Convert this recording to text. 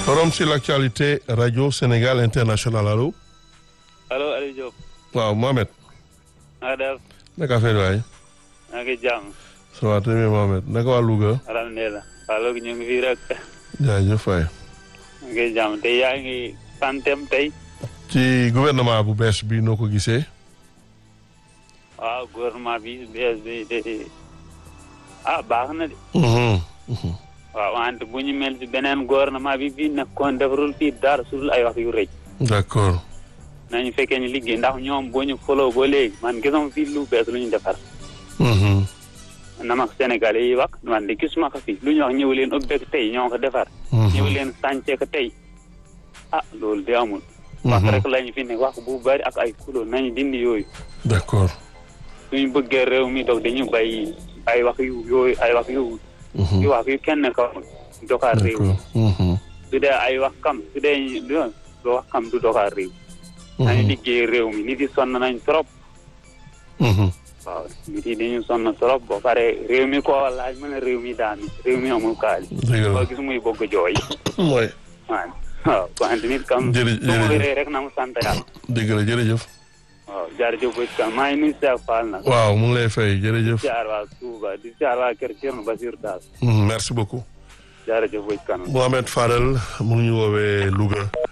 forum sur l'actualité radio Sénégal international allo. allo Aliou Diop. waaw Mohamed. na nga def. naka affaire waay. maa ngi jàmm. ça va très bien Mohamed naka waa Louga. alhamdulilah. waaw loolu ñu ngi fii rek. jaajëf waay. maa ngi jàmm te yaa ngi santem tey. ci gouvernement bu bees bi noo ko gisee. waaw gouvernement bi bees bi de ah baax na de. waaw wante bu ñu mel ci beneen gouvernement bi bii nekkoon defarul fii dara sul ay wax yu rëy. d'accord. nañu fekkee ñu liggéey ndax ñoom boo ñu foloo ba léegi man gisuma fii lu bees lu ñu defar. na ma Sénégalais yi wax man de gisuma ko fii lu ñu wax ñëw leen ubbeek tey ñoo ko defar. ñëw leen sànce ko tey. ah loolu de amul. wax rek lañu fi ne wax bu bari ak ay kulo nañu dindi yooyu. d'accord. suñu bëggee réew mi doog dañu bay ay wax yu yooyu ay wax yu. yu wax yu kenn xamul. doxaat réew mi. su dee ay wax kam su dee du wax kam du doxaat réew. nañu liggéey réew mi nit yi sonn nañ trop. waaw nit yi dañu sonn trop ba pare réew mi koo laaj mën a réew mi daal réew mi amul kaali. dëgg la boo gis muy bëgg jooy. mooy. waaw waaw wante nit kam. jërëjëf su ma wéree rek na mu sant yàlla. dëgg la jërëjëf. waaw jaarjëf ba ci maa ngi nuyu Cheikh Fall nag. waaw mu ngi lay fay jërëjëf. di jaar waa Touba di jaar waa Kër Thierno Basir Daal. merci beaucoup. jaarjëf ba ci kanam. Mohamed Fadel mu ngi ñu woowee Louga.